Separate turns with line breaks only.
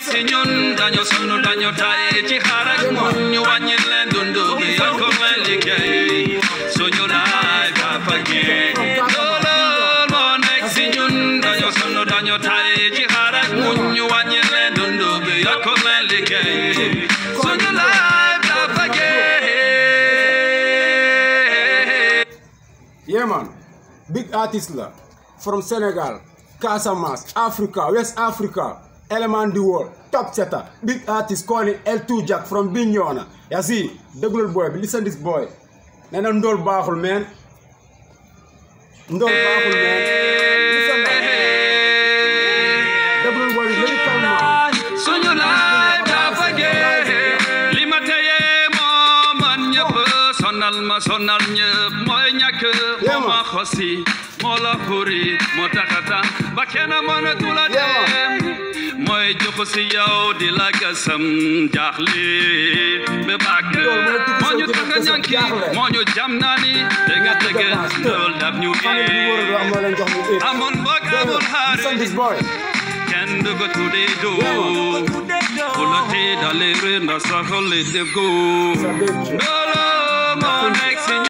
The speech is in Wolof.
si ñun dañoo sonn dañoo taay ci xaar ak muñ ñu wàññi leen dundu gi yokk leen liggéey suñu laay papa gi loolu moo nekk si ñun dañoo sonn dañoo taay ci xaar ak muñ ñu wàññi leen dundu gi yokk leen liggéey suñu laay papa gi
Yeah man, big artist la from Senegal, Casamance, Africa, West Africa, element the world, top setter, big artist calling L2 Jack from Bignona. Ya see, déglul boy bi listen this boy. Nee na ndool baaxul man. Ndool baaxul man. Listen na. Déglul boy bi léegi calmement.
suñu laay dafa gee li ma teye moo man ñëpp sonal ma sonal ñëpp mooy ñàkk moo ma xosi moo la xuri moo taxata ba kenn mënatu la dem mooy jox si yow di la gasam jaaxle ba bàkk moo ñu tax a ñànki moo ñu jam naa ni dëgg dëgg lool daf ñu
Xale bi wóor la am na leen jox mu éet.
amoon mbokk amul
Listen this
xarit
boy.
kenn du ko tuddee doo ku la tee dalee reen da sa xol di góo
Sa dëgg.
loolu moo nekk si